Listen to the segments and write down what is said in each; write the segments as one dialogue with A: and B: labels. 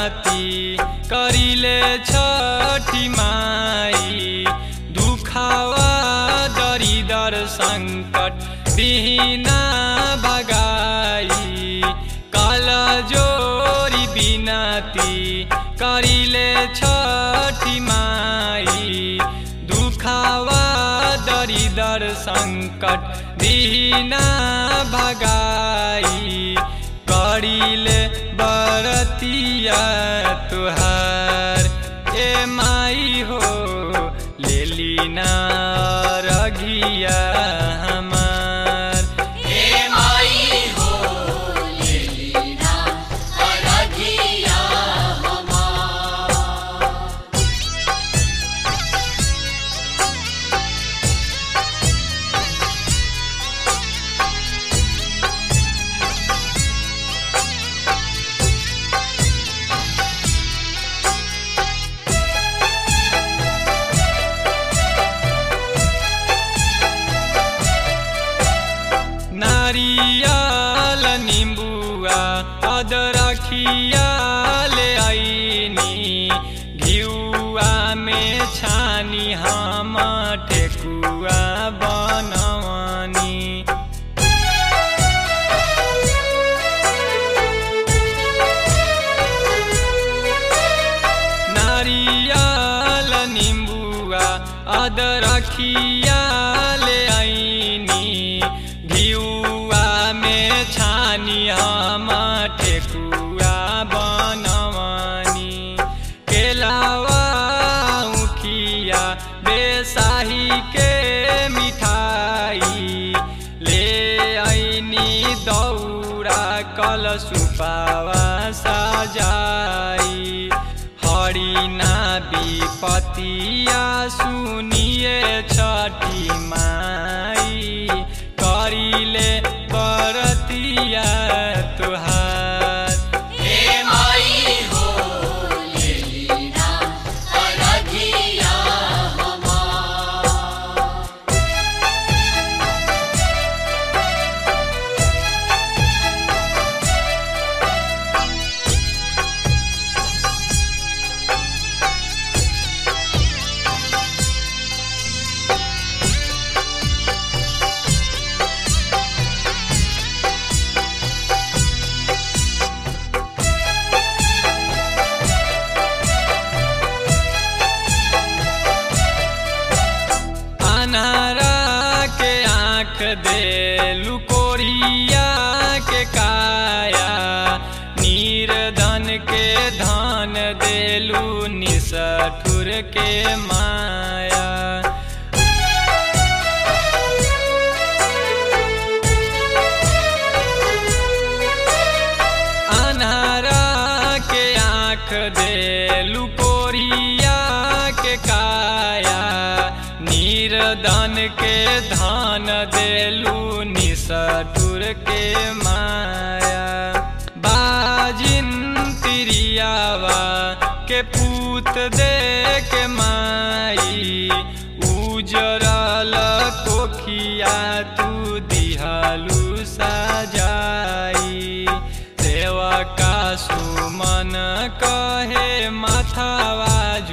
A: बिनती करिले छठी माई दुखावा दरिदर सङ्कट बिहिना भगाई काल जोरी बिनती करिले छठी माई दुखावा दरिदर सङ्कट बिहिना भगाई करिले बरतिया तुहार ए माई हो लेलिना रघिया हमार
B: हे माई हो लेलिना अरघिया हमार
A: नारियल निम्बुआ अदरखिया ले आइनी घिउआ में छानी हम ठेकुआ बनवनी नारियल निम्बुआ अदरखिया ले आइनी घिउआ में छानी हम ठेकुआ बनवनी केलावा उखिया बेसाही के मिठाई ले आइनी दौरा कल सुपावा सजाई हरिना विपतिया सुनिए छठी माई करिले बरतिया तुहार
B: हे माई हो लेलिना अरघिया हमार
A: अनारा के आँख दे लुकोरिया के काया नीरधन के धन देलू निसठुर के माया अनारा के आँख दे लुकोरिया के काया नीरदन के धान देलू निसठुर के माया बाजिन तिरियावा के पूत दे के माई उजरल कोखिया तू दिहालू सजाई सेवका सुमन कहे माथावा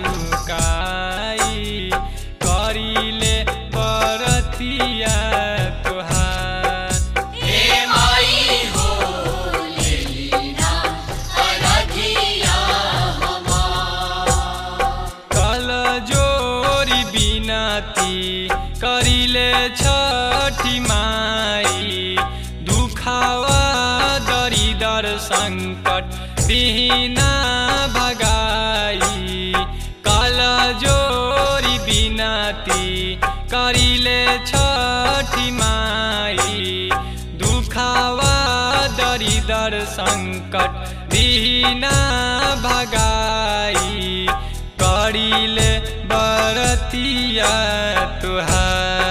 A: झुकाई करिले बरतिया तुहार
B: हे माई हो लेलिना अरघिया हमार
A: कल जोरी बिनती करिले छठी माई दुखावा दरिदर सङ्कट बिहिना भगाई कल जोरी बिनती करिले छठी माई दुखावा दरिदर सङ्कट बिहिना भगाई करिले बरतिया तुहार